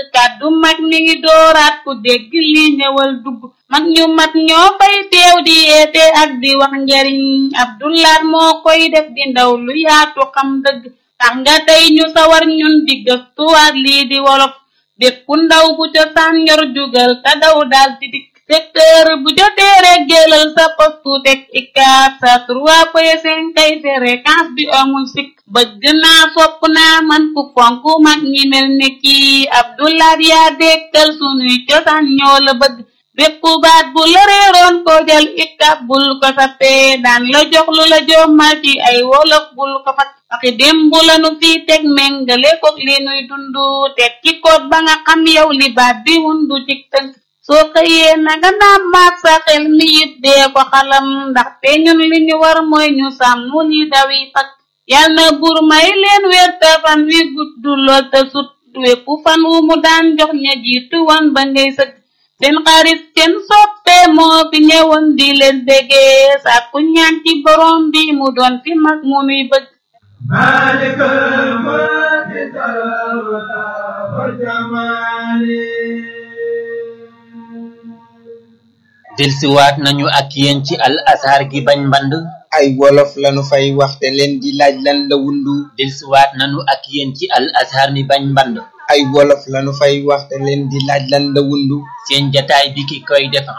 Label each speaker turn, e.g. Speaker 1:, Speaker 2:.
Speaker 1: kàddu mag mi ngi dooraat ku dégg li ñëwal dugg mag ñu mat ñoo fay teew di yeete ak di wax njariñ abdulaat moo koy def di ndaw lu yaatu xam dëgg tax nga tey ñu sawar ñun di gëstuwaat lii di wolof bépp ndaw bu ca saan yor jugal te daw daal di dikk secteur bu jotee rek jëlal sa postu teg ikaat sa trois point cinq kay fréquence bi amul sikk bëgg naa sopp naa man ku fonk mag ñi mel ne kii abdulaat yaa dekkal sunuy cosaan ñoo la bëgg bépp baat bu la réeroon ko jël ikab bul ko sappee daan la jox lu la jommal ci ay wolof bul ko fat waxi démb lanu fii teg méngale ko li nuy dundu teg ci koot ba nga xam yow li baat bi wundu ci tënk soo xëyee nanga naam maat sa xel mi it dee ko xalam ndaxte ñun li ñu war mooy ñu sàmm ni dawi fak yal na buur may leen wér te fan wi gudd lool te sut wépp fan wu mu daan jox ña jiitu wan ba ngay sëgg seen xarit seen soppe moo fi ñëwoon di leen bégee sàkku ñaan ci borom bi mu doon fi mag mu nuy bëgg
Speaker 2: مالك الملك والجمال
Speaker 3: delsiwaat nañu ak yéen ci al azhar gi bañ mband
Speaker 4: ay wolof lanu fay waxte leen di laaj lan la wundu
Speaker 3: delsiwaat nañu ak yéen ci al azhar mi bañ mband
Speaker 4: ay wolof lanu fay waxte leen di laaj lan la wundu
Speaker 3: seen jataay bi ki koy def